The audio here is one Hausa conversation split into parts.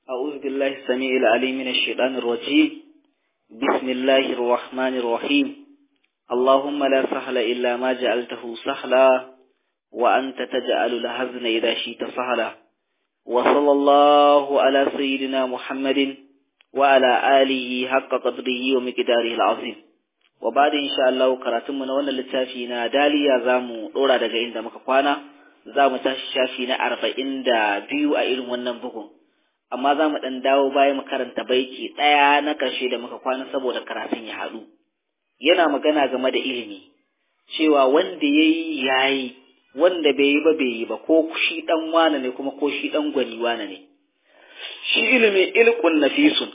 أعوذ بالله السميع العليم من الشيطان الرجيم بسم الله الرحمن الرحيم اللهم لا سهل إلا ما جعلته سهلا وأنت تجعل الحزن إذا شئت سهلا وصلى الله على سيدنا محمد وعلى آله حق قدره ومقداره العظيم وبعد إن شاء الله كراتم نوانا لتافينا داليا زامو دورا daga inda muka kwana zamu tashi shafi na 42 a irin wannan bugun amma za mu ɗan dawo baya mu karanta baiti ɗaya na ƙarshe da muka kwana saboda karatun ya haɗu yana magana game da ilimi cewa wanda ya yi ya yi wanda bai yi ba bai yi ba ko shi ɗan wane ne kuma ko shi ɗan gwani wane ne shi ilimi ilkun nafisun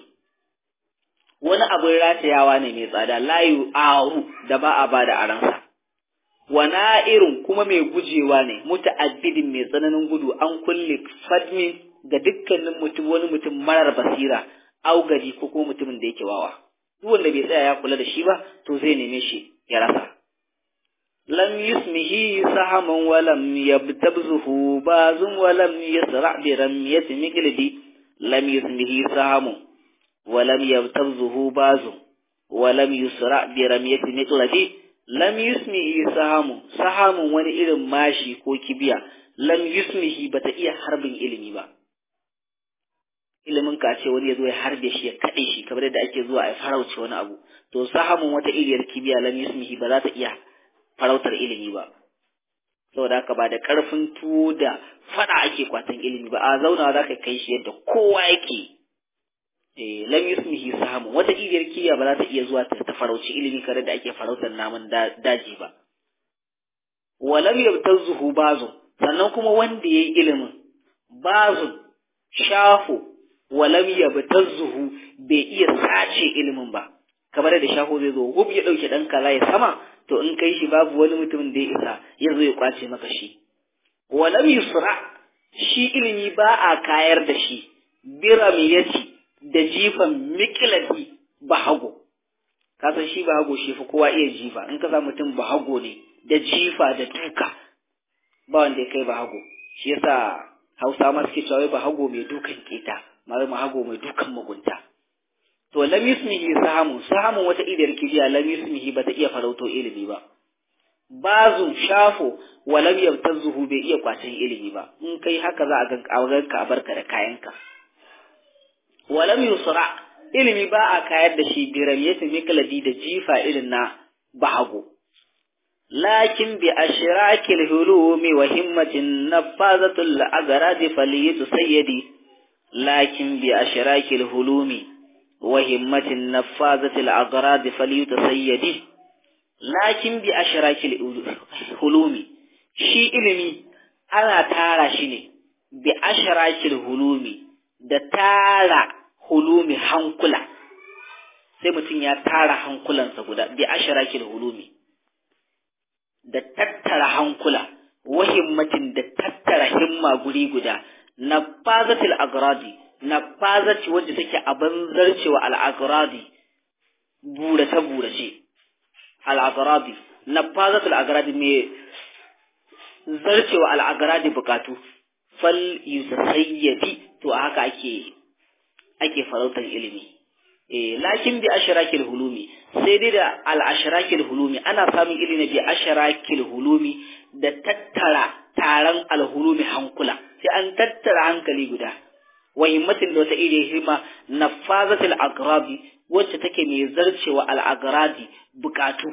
wani abin ratayawa ne mai tsada layu aru da ba a ba da aransa wana irin kuma mai gujewa ne muta'addidin mai tsananin gudu an kulle fadmin ga dukkanin mutum wani mutum marar basira augari ko kuma mutumin da yake wawa duk wanda bai tsaya ya kula da shi ba to zai neme shi ya rasa lam yusmihi sahaman wa lam yabtabzuhu bazun wa lam yasra bi ramyati miqlidi lam yusmihi sahamun wa lam yabtabzuhu bazun wa lam yusra bi ramyati miqlidi lam yusmihi sahamun sahamun wani irin mashi ko kibiya lam yusmihi bata iya harbin ilimi ba ilimin ka ce wani ya zo ya harbe shi ya kaɗe shi kamar yadda ake zuwa a farauce wani abu to sahamun wata iriyar kibiya lam yusmihi ba za ta iya farautar ilimi ba saboda haka ba da ƙarfin tuwo da faɗa ake kwatan ilimi ba a zauna za ka kai shi yadda kowa yake eh lam yusmihi sahamun wata iriyar kibiya ba za ta iya zuwa ta farauci ilimi kamar da ake farautar namun daji ba walam yabtazuhu bazu sannan kuma wanda yayi ilimin bazun shafo walam yabtazzuhu bai iya sace ilimin ba kamar da shafo zai zo hub ya dauke dan kala ya sama to in kai shi babu wani mutum da ya isa ya zo ya kwace maka shi walam yusra shi ilimi ba a kayar da shi biramiyati da jifan miqladi bahago ka san shi bahago shi fa kowa iya jifa in ka sa mutum bahago ne da jifa da duka ba wanda ya kai bahago shi yasa hausa ma suke cewa bahago mai dukan keta mai mahago mai dukan mugunta to lam yusmihi sahamu sahamun wata idar kibiya lam yusmihi bata iya farauto ilimi ba bazun shafo wa lam yabtazuhu bai iya kwacin ilimi ba in kai haka za a ga ka a barka da kayanka wa lam yusra ilimi ba a kayar da shi biramiyati mikladi da jifa irin na bahago لكن بأشراك الهلوم وهمة نفاذة الأغراض فليت سيدي لكن بأشراك الهلوم وهمة نفاذة الأغراض فليت سيدي لكن بأشراك الهلوم شي إلمي أنا تارا شيني بأشراك الهلوم da tara hulumi hankula sai mutum ya tara hankulansa guda bi asharakil hulumi da tattara hankula wahimmatin da tattara himma guri guda na fazatil agradi na fazati wadda take abin zarcewa al'agradi burace burace al'agradi na fazatil agradi mai zarcewa al'agradi bukatu fal yusayyadi to haka ake ake farautar ilimi eh lakin bi ashrakil hulumi sai dai da al ashrakil hulumi ana samun ilimi bi ashrakil hulumi da tattara taron al hulumi hankula sai an tattara hankali guda wa himmatin da wata iri hima nafazatil agrabi wacce take mai zarcewa al agradi bukatu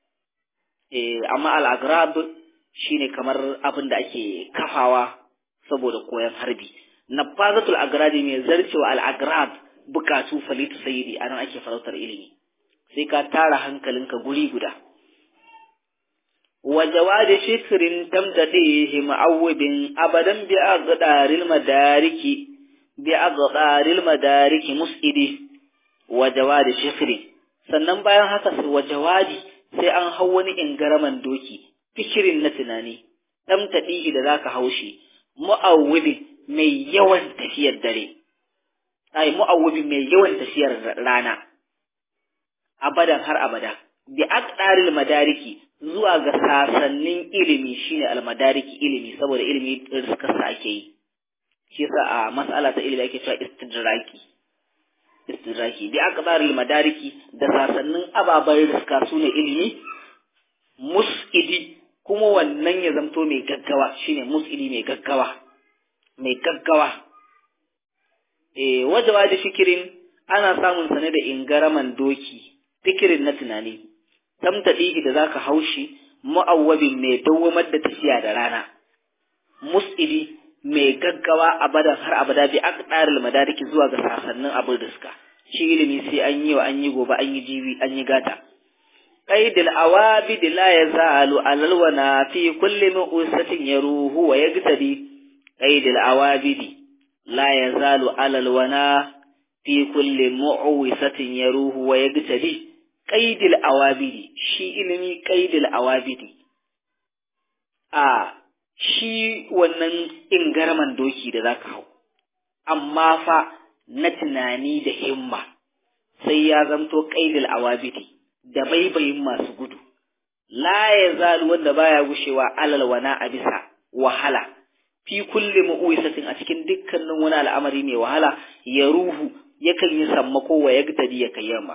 eh amma al agrab shine kamar abin da ake kafawa saboda koyon harbi nafazatul agradi mai zarcewa al agrab bukatu falitu sayyidi anan ake farautar ilimi sai ka tara hankalinka guri guda wa jawadi shikrin tamtadihi ma'awwibin abadan bi aqdaril madariki bi aqdaril madariki musidi wa jawadi shikrin sannan bayan haka sai wa jawadi sai an hau wani ingaraman doki fikirin na tunani tamtadihi da zaka haushi mu'awwibin mai yawan tafiyar dare ai mu'awwibin mai yawan tafiyar rana abadan har abada bi aqdaril madariki zuwa ga sasannin ilimi shine almadariki ilimi saboda ilimi riskarsa ake yi shi yasa a mas'ala ta ilimi ake cewa istidraki istidraki bi aqdaril madariki da sasannin ababen riska su ne ilimi mus'idi kuma wannan ya zamto mai gaggawa shine mus'idi mai gaggawa mai gaggawa eh wajawa da fikirin ana samun sa ne da ingaraman doki fikirin na tunani tamtadihi da zaka haushi mu'awwabin mai dawwamar da tafiya da rana mus'idi mai gaggawa abadan har abada bi aqdaril madariki zuwa ga sasannin abin riska shi ilimi sai an yi wa an yi gobe an yi jibi an yi gata qaidil awabid la yazalu alalwana fi kulli mu'usatin yaruhu wa yagtadi qaidil awabidi la yazalu alalwana fi kulli mu'usatin yaruhu wa yagtadi qaidil awabidi shi ilimi qaidil awabidi a shi wannan ingarman doki da za ka hau, amma fa na tunani da himma sai ya zamto ƙaidil awabidi da baibayin masu gudu, la ya zalu wanda baya gushewa alal wana a bisa wahala, fi kulle ma'uwisatin a cikin dukkanin wani al'amari mai wahala ya ruhu yakan yi sammako wa ya ya kai yamma.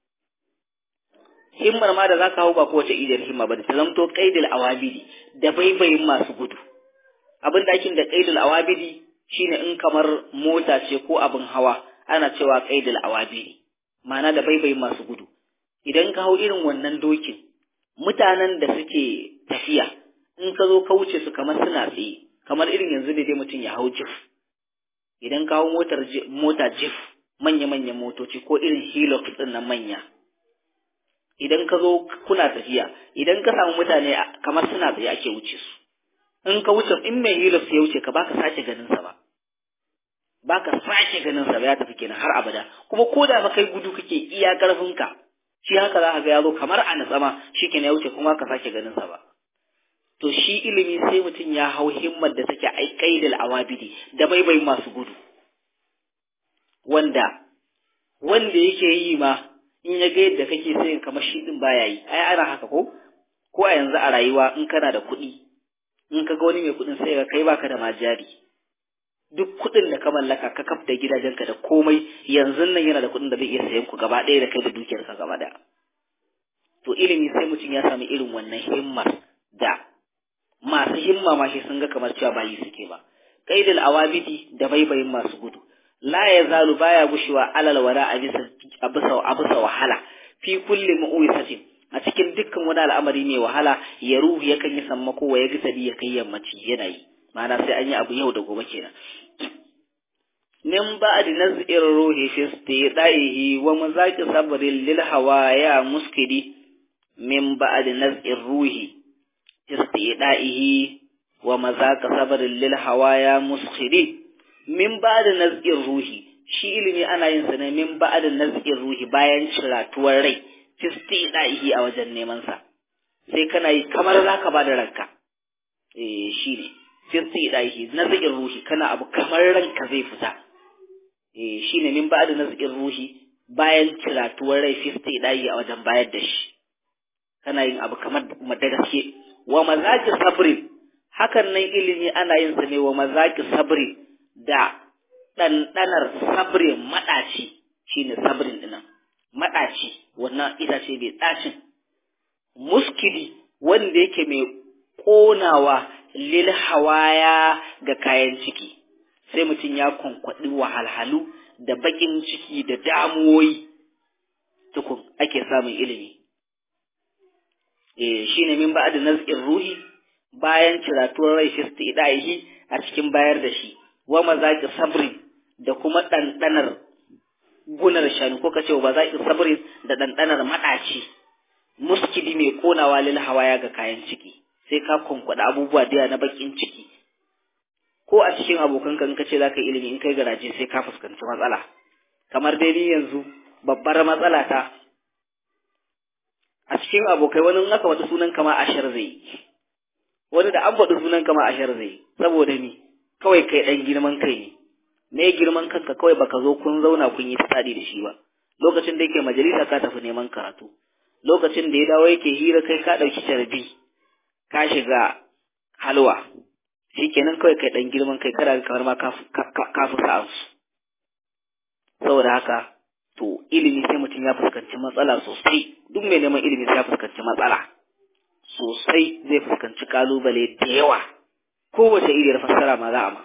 himmar ma da za ka hau ba kowace idar himma ba da ta zamto kaidil awabidi da baibayin masu gudu abin dakin da kaidil awabidi shine in kamar mota ce ko abin hawa ana cewa kaidil awabidi ma'ana da baibayin masu gudu idan ka hau irin wannan dokin mutanen da suke tafiya in ka zo ka wuce su kamar suna tsaye kamar irin yanzu ne dai mutum ya hau jif idan ka hau motar mota jif manya-manyan motoci ko irin hilux din nan manya idan ka zo kuna tafiya idan ka samu mutane kamar suna tsaye ake wuce su in ka wuce in mai hilux ya wuce ka baka sake ganin sa ba baka sake ganin sa ba ya tafi kenan har abada kuma ko da ba kai gudu kake iya karfin ka shi haka za ka ga ya zo kamar a natsama shi kenan ya wuce kuma ka sake ganin sa ba to shi ilimi sai mutum ya hau himmar da take ai kaidal awabidi da baibai masu gudu wanda wanda yake yi ma in ya ga yadda kake sai kamar shi din baya yi ai ana haka ko ko a yanzu a rayuwa in kana da kuɗi in ka ga wani mai kuɗin sai ka kai baka da majari duk kuɗin da ka mallaka ka kaf da gidajenka da komai yanzu nan yana da kuɗin da zai iya sayan ku gaba ɗaya da kai da dukiyarka gaba ɗaya to ilimi sai mutum ya sami irin wannan himmar da masu himma ma shi sun ga kamar cewa bayi suke ba qaidul awabidi da baibayin masu gudu la ya zalu baya gushewa alal wara a bisa a bisa wahala fi kulli mu'wisatin a cikin dukkan wani al'amari mai wahala ya ruhu yakan yi sammako wa ya gisadi ya kai yammaci yana yi ma'ana sai an yi abu yau da gobe kenan min ba'di naz'ir ruhi fi istidaihi wa mazaqi sabrin lil hawaya muskidi min ba'di naz'ir ruhi fi istidaihi wa mazaqi sabrin lil hawaya muskidi min ba'di naz'ir ruhi shi ilimi ana yin sa ne min ba'di naz'ir ruhi bayan ciratuwar rai fi istidaihi a wajen neman sa sai kana yi kamar zaka bada ranka eh shi ne fi istidaihi naz'ir ruhi kana abu kamar ranka zai fita eh shine min ba'da nazqin ruhi bayan ciratuwar rai fisti dai a wajen bayar da shi kana yin abu kamar da gaske wa mazaki sabri hakan nan ilimi ana yin sa ne wa mazaki sabri da ɗanɗanar sabri maɗaci shine sabrin dinan maɗaci wannan itace mai ɗacin muskili wanda yake mai ƙonawa lil hawaya ga kayan ciki sai mutum ya kwankwaɗi wahalhalu da baƙin ciki da damuwoyi tukun ake samun ilimi. E, shi ne min ba'ad naz'in ruhi bayan ciratuwar rai shi idahi a cikin bayar da shi, wa mazaƙi sabri da kuma ɗanɗanar gunar shanu ko kace ba zaƙi sabri da ɗanɗanar maɗaci, muskili mai ƙonawa lil hawaya ga kayan ciki, sai ka kwankwaɗa abubuwa da na baƙin ciki. ko a cikin abokanka in ka ce za ka yi ilimi in kai garaje sai ka fuskanci matsala kamar dai ni yanzu babbar matsala ta a cikin abokai wani in aka wata sunan kama ashar zai wani da an faɗi sunan kama ashar zai saboda ni kawai kai ɗan girman kai ne me girman kanka kawai baka zo kun zauna kun yi tsadi da shi ba lokacin da yake majalisa ka tafi neman karatu lokacin da ya dawo yake hira kai ka ɗauki carbi ka shiga halwa shikenan kawai kai dan girman kai kada kamar ma ka fi sa'ansu saboda haka to ilimi sai mutum ya fuskanci matsala sosai duk mai neman ilimi sai ya fuskanci matsala sosai zai fuskanci kalubale da yawa kowace iriyar fassara ma za a ma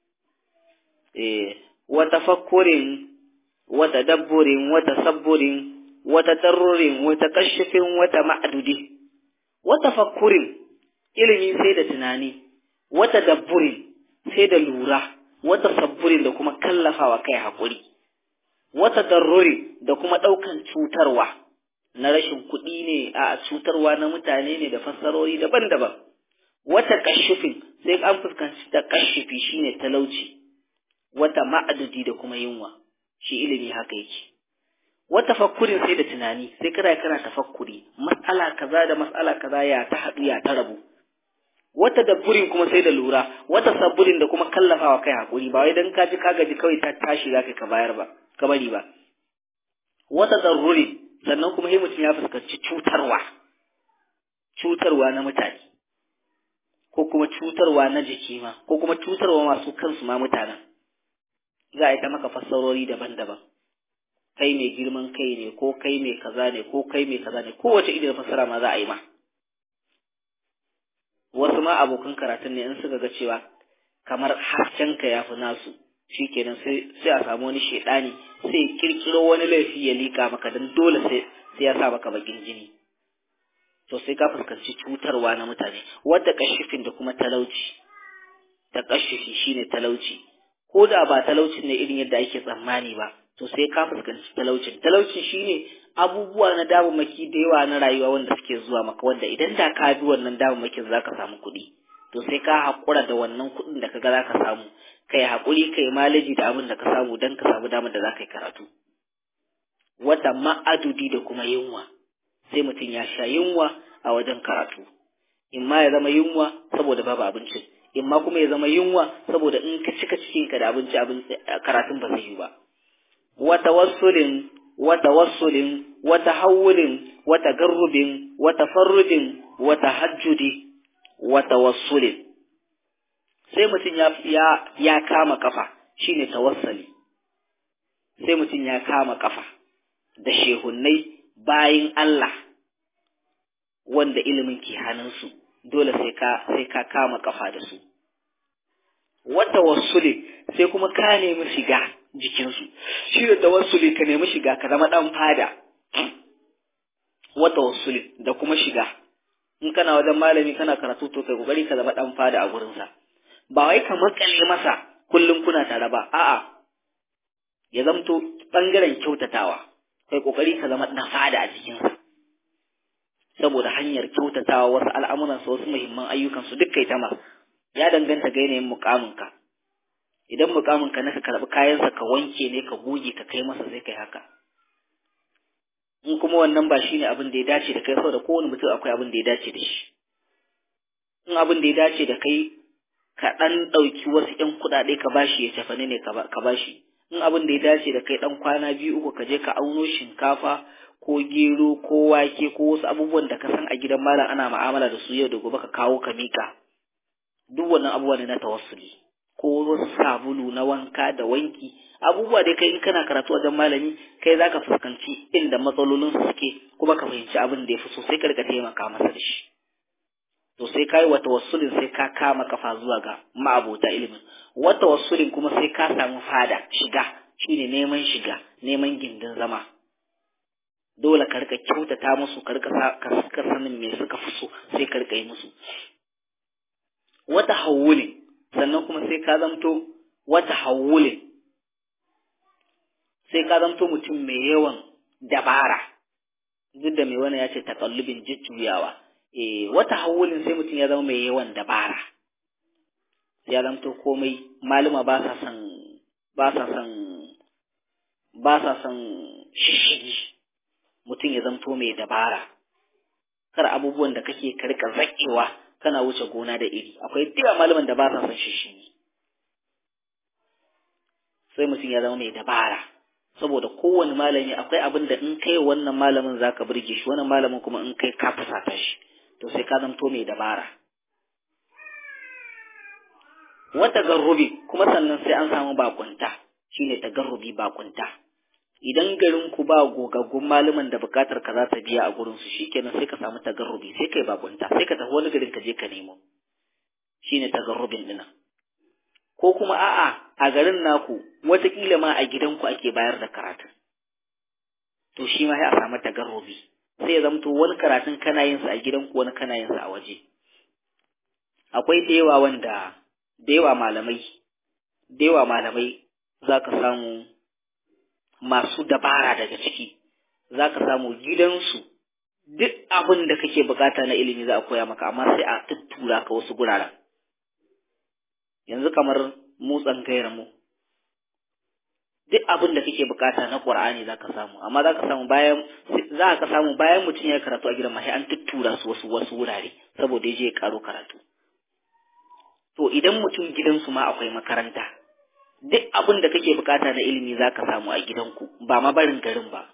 eh wata fakkurin wata dabburin wata sabburin wata tarrurin wata kashifin wata ma'adudi wata fakkurin ilimi sai da tunani wata dabburin sai da lura wata sabburin da kuma kallafawa kai haƙuri wata darrori da kuma ɗaukan cutarwa na rashin kuɗi ne a cutarwa na mutane ne da fassarori daban-daban wata kashifin sai an fuskanci ta kashifi shine talauci wata ma'adudi da kuma yunwa shi ilimi haka yake wata fakkurin sai da tunani sai kana kana tafakkuri mas'ala kaza da mas'ala kaza ya ta haɗu ya ta rabu wata dabburin kuma sai da lura wata sabburin da kuma kallafawa kai hakuri ba wai dan ka ji ka gaji kawai ta tashi zaka ka bayar ba ka bari ba wata darruri sannan kuma sai mutum ya fuskanci cutarwa cutarwa na mutane ko kuma cutarwa na jiki ma ko kuma cutarwa masu kansu ma mutanen za a yi ta maka fassarori daban-daban kai mai girman kai ne ko kai mai kaza ne ko kai mai kaza ne kowace idan fassara ma za a yi ma wasu ma abokan karatun ne in suka ga cewa kamar haskenka ya fi nasu shi kenan sai a samu wani shaidani sai ya kirkiro wani laifi ya liƙa maka don dole sai ya sa maka bakin jini to sai ka fuskanci cutarwa na mutane wadda kashifin da kuma talauci ta kashifi shine talauci ko da ba talaucin ne irin yadda ake tsammani ba to sai ka fuskanci talaucin talaucin shine abubuwa na damammaki da yawa na rayuwa wanda suke zuwa maka wanda idan da ka bi wannan damammakin za ka samu kuɗi to sai ka haƙura da wannan kuɗin da kaga za ka samu kai haƙuri kai malaji da abin da ka samu don ka samu damar da za ka yi karatu wata ma'adudi da kuma yunwa sai mutum ya sha yunwa a wajen karatu in ma ya zama yunwa saboda babu abincin in ma kuma ya zama yunwa saboda in ka cika cikinka da abinci abin karatun ba zai yi ba wata wasulin wata wasulin wata hawulin wata garrubin wata farrudin wata hajjudi wata wasulin sai mutum ya ya ya kama kafa shine tawassali sai mutum ya kama kafa da shehunnai bayin Allah wanda ilimin ke hannunsu dole sai ka sai ka kama kafa da su wata wasuli sai kuma ka nemi shiga jikinsu shi da tawassuli ka nemi shiga ka zama dan fada wata wasuli da kuma shiga in kana wajen malami kana karatu to kai kokari ka zama dan fada a gurinsa ba wai ka makale masa kullum kuna tare ba a'a ya zamto bangaren kyautatawa kai kokari ka zama dan fada a jikinsa saboda hanyar kyautatawa wasu al'amuransa wasu muhimman ayyukansu duk kai ta ya danganta ga yanayin mukaminka idan mukaminka na ka karɓi kayansa ka wanke ne ka goge ka kai masa sai kai haka in kuma wannan ba shine abin da ya dace da kai saboda kowane mutum akwai abin da ya dace da shi in abin da ya dace da kai ka ɗan ɗauki wasu ‘yan kuɗaɗe ka bashi ya tafani ne ka bashi in abin da ya dace da kai ɗan kwana biyu uku ka je ka auno shinkafa ko gero ko wake ko wasu abubuwan da ka san a gidan malam ana ma'amala da su yau da gobe ka kawo ka mika duk wannan abubuwa ne na tawassuli ko wasu sabulu na wanka da wanki abubuwa dai kai in kana karatu wajen malami kai zaka fuskanci inda matsalolin su suke kuma ka fahimci abin da ya fi so sai ka rika taimaka masa da shi to sai kai wa tawassulin sai ka kama kafa zuwa ga ma'abota ilimin wa tawassulin kuma sai ka samu fada shiga shine neman shiga neman gindin zama dole ka rika kyautata musu ka rika ka sanin me suka fi so sai ka rika yi musu wata hawulin sannan kuma sai ka zamto wata hawulin sai ka zamto mutum mai yawan dabara duk da mai wani ya ce takallubin jujjuyawa eh wata hawulin sai mutum ya zama mai yawan dabara ya zamto komai maluma ba sa son ba sa son ba sa son shishigi mutum ya zamto mai dabara kar abubuwan da kake ka rika zakewa kana wuce gona da iri akwai diwa malaman da ba sa son shishigi sai mutum ya zama mai dabara saboda kowane malami akwai abin da in kai wannan malamin zaka burge shi wannan malamin kuma in kai ka fusata shi to sai ka zamto mai dabara wata garrubi kuma sannan sai an samu bakunta shine tagarrubi bakunta idan garin ku ba gogaggun malaman da bukatar ka za ta biya a gurin su shikenan sai ka samu tagarrubi sai kai bakunta sai ka tafi wani garin ka je ka nemo shine tagarrubin dinan ko kuma a'a a garin naku wataƙila ma a gidanku ake bayar da karatu to shi ma sai a samu tagarrubi sai ya zamto wani karatun kana yin sa a gidanku wani kana yin sa a waje akwai da yawa wanda da yawa malamai da yawa malamai za ka samu masu dabara daga ciki za ka samu gidansu duk abin da kake bukata na ilimi za a koya maka amma sai a tuttura ka wasu guraren yanzu kamar mu tsangayar mu duk abin da kake bukata na Qur'ani zaka samu amma zaka samu bayan za ka samu bayan mutum ya karatu a gidan ma sai an tuttura su wasu wasu wurare saboda yaje ya karo karatu to idan mutum gidansu ma akwai makaranta duk abin da kake bukata na ilimi zaka samu a gidanku ba ma barin garin ba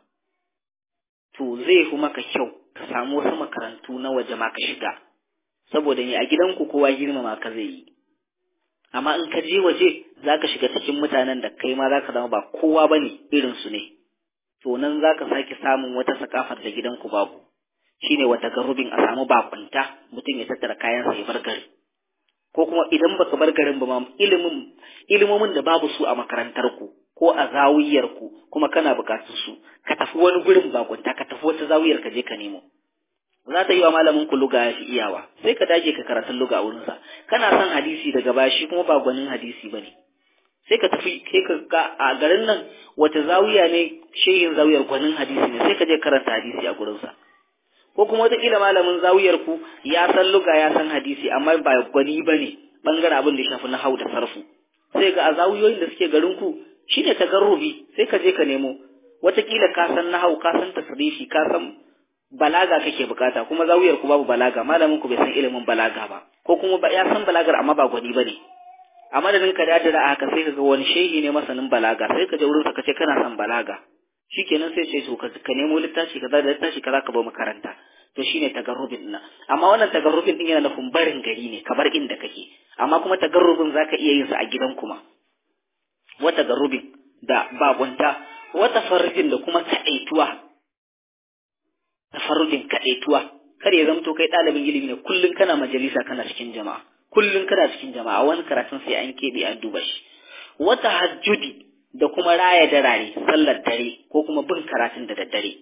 to zai fi maka kyau ka samu wasu makarantu na waje ma ka shiga saboda ne a gidanku kowa girmama ka zai yi amma in ka je waje za ka shiga cikin mutanen da kai ma za ka zama ba kowa ba ne irinsu ne to nan za ka sake samun wata sakafar da gidanku babu shine wata garubin a samu bakunta mutum ya tattara kayansa ya bar gari ko kuma idan baka bar garin ba ma ilimin ilimomin da babu su a makarantar ku ko a zawiyar ku kuma kana bukatun su ka tafi wani gurin bakunta ka tafi wata zawiyar ka je ka nemo za ta yi wa malamin ku luga ya fi iyawa sai ka dage ka karatun luga a wurinsa kana son hadisi daga baya shi kuma ba gwanin hadisi ba ne sai ka tafi kai ka ga a garin nan wata zawiya ne shehin zawiyar gwanin hadisi ne sai ka je karanta hadisi a gurinsa ko kuma wataƙila malamin zawiyar ku ya san luga ya san hadisi amma ba gwani ba ne bangaren abin da ya shafi na hau da sarfu sai ga a zawiyoyin da suke garin ku shine tagarrubi sai ka je ka nemo wataƙila ka san nahau ka san tasrifi ka san balaga kake bukata kuma zawiyar ku babu balaga malamin ku bai san ilimin balaga ba ko kuma ya san balagar amma ba gwani bane a madadin ka dadira a haka sai ka ga wani shehi ne masanin balaga sai ka je wurin sa kace kana son balaga shikenan sai ce to ka nemo littafi kaza da littafi kaza ka bar makaranta to shine tagarrubin din amma wannan tagarrubin din yana nufin barin gari ne ka bar inda kake amma kuma tagarrubin zaka iya yin sa a gidan kuma wata tagarrubin da babunta wata farjin da kuma kaɗaituwa tafarrudin kaɗaituwa kar ya zamto kai ɗalibin ilimi ne kullum kana majalisa kana cikin jama'a kullum kana cikin jama'a wani karatun sai an keɓe an duba shi wata hajjudi da kuma raya darare sallar dare ko kuma bin karatun da daddare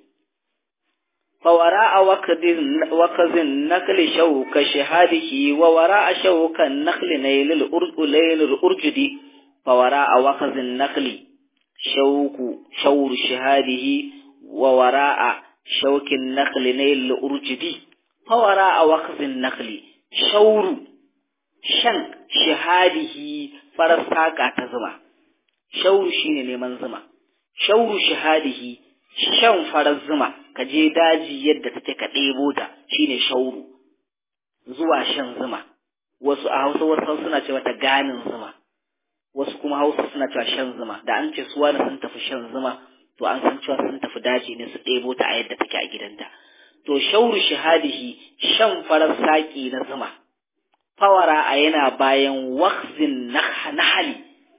fawara a wakazin nakli shauka shahadihi wa wara a shaukan nakli na yalil urjudi fawara a wakazin nakli shauku shauru shahadihi wa wara a shaukin nakli na yin urjibi fawara a wakafin nakli shauru shan shahadihi farar saƙa ta zuma shauru shine neman zuma shauru shahadihi shan farar zuma ka je daji yadda take ka ɗebo ta shine shauru zuwa shan zuma wasu a hausa wasu suna ce mata ganin zuma wasu kuma hausa suna cewa shan zuma da an ce suwa da sun tafi shan zuma to an san cewa sun tafi daji ne su ɗebo ta a yadda take a gidanta to shauru shahadihi shan farar saƙi na zuma fawara a yana bayan wakzin nahali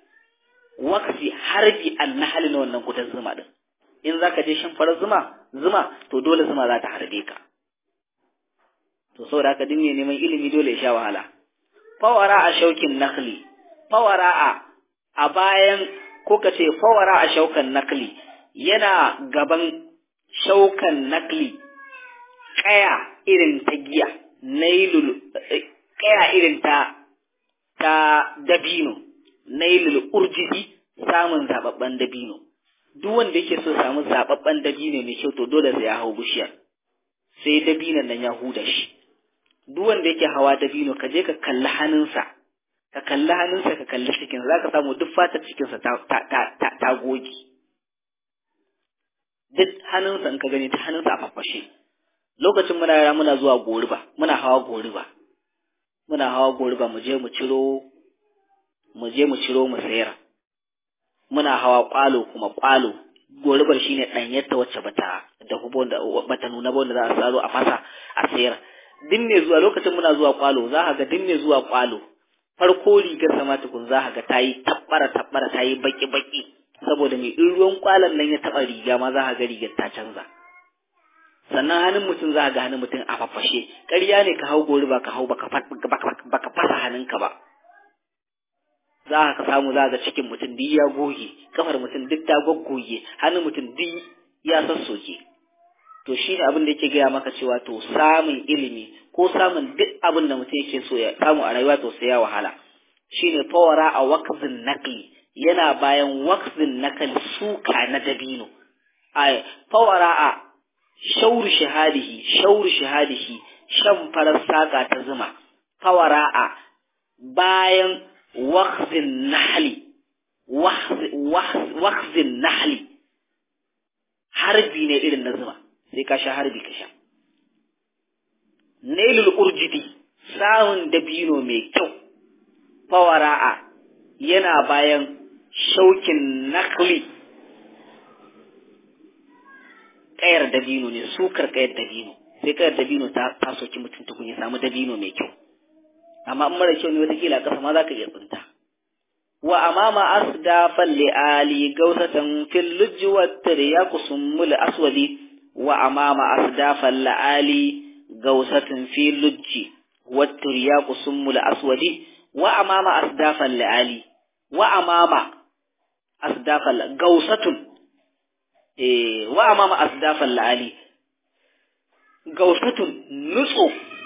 waksi harbi an nahali na wannan gudan zuma din in za ka je shan farar zuma zuma to dole zuma za ta harbe ka to saboda haka dinne neman ilimi dole ya sha wahala fawara a shaukin nakli fawara a a bayan ko ka ce fawara a shaukan nakli yana gaban shaukan nakli kaya irin ta giya nailul kaya irin ta ta dabino nailul urjibi samun zababban dabino duk wanda yake so samu zababban dabino mai kyau to dole sai ya hau bishiyar sai dabinon nan ya huda shi duk wanda yake hawa dabino ka je ka kalli hannunsa ka kalli hannunsa ka kalli cikin za ka samu duk fatar cikinsa ta, ta, ta, ta, ta goge duk hannunsa in ka gani ta hannunsa a fafashe lokacin muna yara muna zuwa goriba muna hawa goriba muna hawa goriba mu je mu ciro mu je mu ciro mu sayar muna hawa kwalo kuma kwalo goribar shine ɗanyarta wacce bata da hubon da bata nuna ba wanda za a saro a fasa a sayar din ne zuwa lokacin muna zuwa kwalo za ka ga din ne zuwa kwalo farko rigar sama tukun za ga ta yi tabbara tabbara ta yi baki baki saboda mai in ruwan kwalan nan ya taba riga ma za ga rigar ta canza sannan hannun mutum za ga hannun mutum a fafashe ƙarya ne ka hau gori ba ka hau baka fasa hannunka ba za ka samu za ga cikin mutum duk ya goge kafar mutum duk ta goggoge hannun mutum duk ya sassoke to shi ne abin da yake gaya maka cewa to samun ilimi ko samun duk abin da mutum yake so ya samu a rayuwa to sai ya wahala shine fawara a waqzin naqli yana bayan waqzin naqli suka na dabino ay fawara a shauru shahadihi shauru shahadihi shan farar saka ta zuma fawara a bayan waqzin nahli waqzin nahli harbi ne irin na zuma sai ka sha harbi ka sha nailul urjidi sawun dabino mai kyau fawara'a yana bayan shaukin nakli kayar dabino ne sukar kayar dabino sai kayar dabino ta ta soki mutum tukun ya samu dabino mai kyau amma in mara kyau ne wataƙila a ƙasa ma za ka iya tsinta wa amama asdafan li'ali gausatan fil lujji wa tiryaku summul aswadi wa amama asdafan la'ali gausatan fi lujji wa tiryaku summul aswadi wa amama asdafan la'ali wa amama asdafan gausatun eh wa amama asdafan la'ali gausatun nutso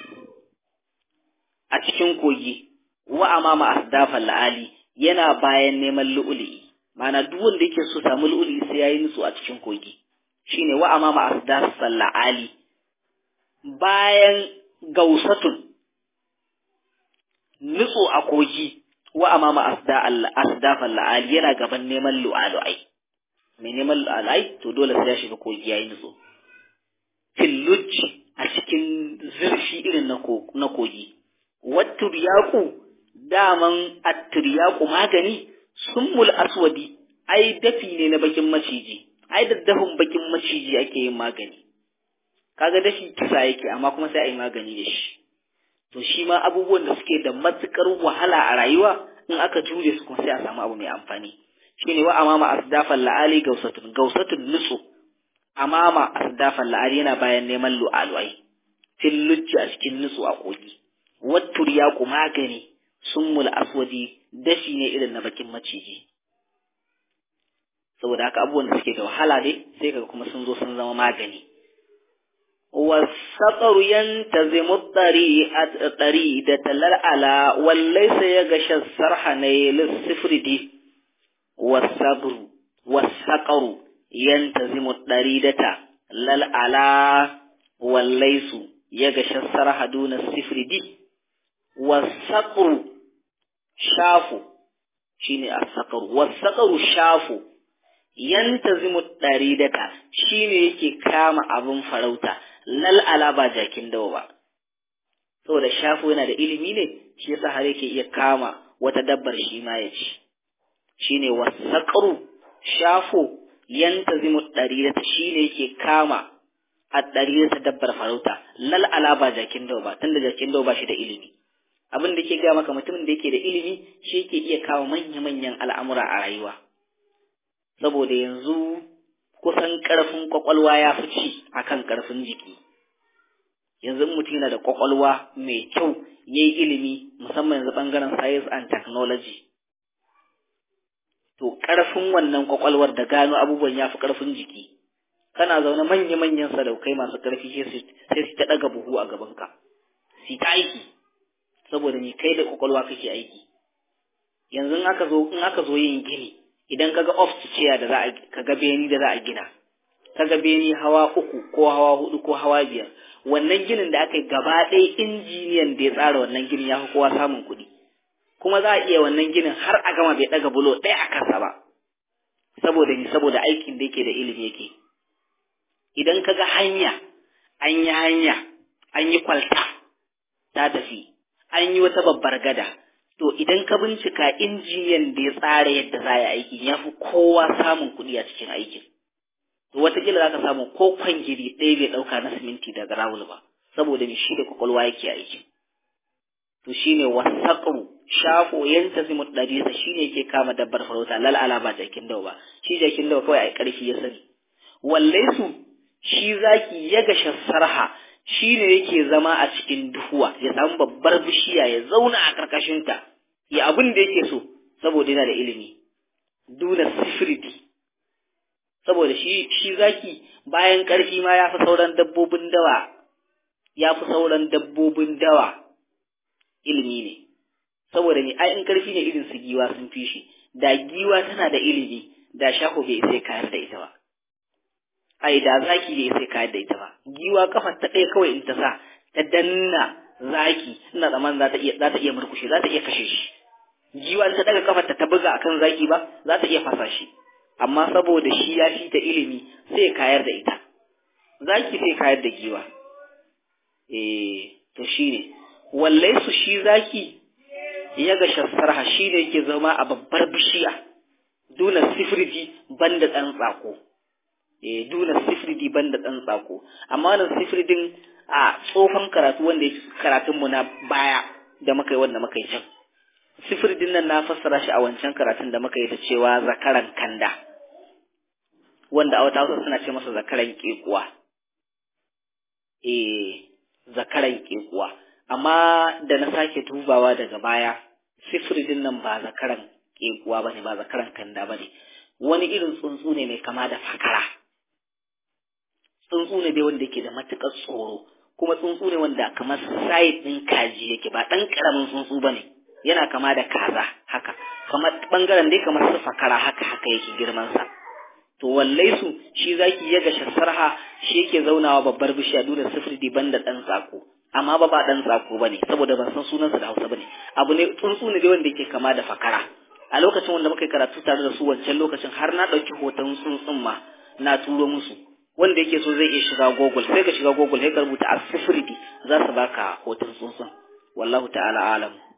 a cikin kogi wa amama asdafan la'ali yana bayan neman lu'uli mana duk wanda yake so samu lu'uli sai yayi nutsu a cikin kogi shine wa amama asdafan la'ali bayan gausatun nutso a kogi wa amama asdafan la'ali yana gaban neman lu'alu'ai mai neman lu'alu'ai to dole sai ya shiga kogi yayi nutso filluji a cikin zurfi irin na kogi wattu yaku daman attiryaku magani summul aswadi ai dafi ne na bakin maciji ai daddafin bakin maciji ake yin magani kaga dashi kisa yake amma kuma sai a yi magani da shi to shi ma abubuwan da suke da matukar wahala a rayuwa in aka jure su kuma sai a samu abu mai amfani shine wa amama asdafan la'ali gausatun gausatun nutsu amama asdafan la'ali yana bayan neman lu'alu'ai fil lujji a cikin nutsu a kogi wattur yaku magani summul aswadi dashi ne irin na bakin maciji saboda haka abubuwan da suke da wahala ne sai kaga kuma sun zo sun zama magani والسطر ينتظم الطريق تلال على وليس يغشى السرح نيل الصفر دي والصبر والسقر ينتظم الطريق لل على وليس يغشى السرح دون الصفر دي والسقر شافو شيني السقر والسقر شافو yantazimu ɗaridata shi ne yake kama abin farauta lal'ala ba jakin dawa ba saboda shafo yana da ilimi ne shi yasa har yake iya kama wata dabbar shi ma ya ci shine wasaƙaru shafo yantazimu ɗaridata shi ne yake kama a ɗaridata dabbar farauta lal'ala ba jakin dawa ba tunda jakin dawa ba shi da ilimi abin da ke gaya maka mutumin da yake da ilimi shi yake iya kawo manya-manyan al'amura a rayuwa saboda yanzu kusan ƙarfin ƙwaƙwalwa ya fi ci a kan ƙarfin jiki yanzu mutum yana da ƙwaƙwalwa mai kyau ya yi ilimi musamman yanzu ɓangaren science and technology to ƙarfin wannan ƙwaƙwalwar da gano abubuwan ya fi ƙarfin jiki kana zaune manya-manyan sadaukai masu ƙarfi sai su ta ɗaga buhu a gabanka su ta aiki saboda ni kai da ƙwaƙwalwa kake aiki yanzu in aka zo in aka zo yin gini idan kaga ofciya da za a kaga beni da za a gina kaga beni hawa uku ko hawa hudu ko hawa biyar wannan ginin da aka yi gaba ɗaya injiniyan da ya tsara wannan ginin ya fi kowa samun kuɗi kuma za a iya wannan ginin har a gama bai ɗaga bulo ɗaya a kansa ba saboda ni saboda aikin da yake da ilimi yake idan kaga hanya an yi hanya an yi kwalta ta tafi an yi wata babbar gada to idan ka bincika injiniyan da ya tsara yadda za a aiki ya fi kowa samun kuɗi a cikin aikin to wataƙila za ka samu ko kwangiri ɗaya bai ɗauka na siminti daga rawul ba saboda mai shi da kwakwalwa yake aikin to shine wasaƙru shafo yanta zimu ɗarisa shi ne ke kama dabbar farauta lal'ala ba jakin dawa ba shi jakin dawa kawai a ƙarfi ya sani wallai su shi zaki ya gasha sarha shi ne yake zama a cikin duhuwa ya samu babbar bishiya ya zauna a ƙarƙashinta ya abin da yake so saboda yana da ilimi duna sifirdi saboda shi shi zaki bayan ƙarfi ma ya fi sauran dabbobin dawa ya fi sauran dabbobin dawa ilimi ne saboda ne ai in ƙarfi ne irin su giwa sun fi shi da giwa tana da ilimi da shaho bai sai kayar da ita ba ai da zaki bai sai kayar da ita ba giwa kafar ta ɗaya kawai in ta sa ta danna zaki ina zaman za ta iya za ta iya murkushe za ta iya kashe shi giwa ta daga kafar ta ta buga akan zaki ba za ta iya fasa shi amma saboda shi ya fi ta ilimi sai kayar da ita zaki sai kayar da giwa eh to shine wallai su shi zaki ya ga shassarha shi ne yake zama a babbar bishiya duna sifirdi banda ɗan tsako eh duna sifirdi banda ɗan tsako amma wannan sifirdin a tsofan karatu wanda yake karatun mu na baya da muka yi wanda muka yi can sifirdin nan na fassara shi a wancan karatun da muka yi ta cewa zakaran kanda wanda a wata hausa suna ce masa zakaran kekuwa eh zakaran kekuwa amma da na sake dubawa daga baya sifiridin nan ba zakaran kekuwa bane ba zakaran kanda bane wani irin tsuntsu ne mai kama da fakara tsuntsu ne dai wanda yake da matukar tsoro kuma tsuntsu ne wanda kamar side ɗin kaji yake ba ɗan ƙaramin tsuntsu bane yana kama da kaza haka kamar bangaren dai kamar su fakara haka haka yake girman sa to wallai su shi zaki ya gasha sarha shi yake zaunawa babbar bishiya dole sifiri banda ɗan tsako amma ba ba dan tsako bane saboda ban san sunansa da Hausa bane abu ne tsuntsu ne wanda yake kama da fakara a lokacin wanda muka karatu tare da su wancan lokacin har na dauki hoton tsuntsun ma na turo musu wanda yake so zai iya shiga Google sai ka shiga Google sai ka rubuta asifridi za su baka hoton tsuntsun wallahu ta'ala alam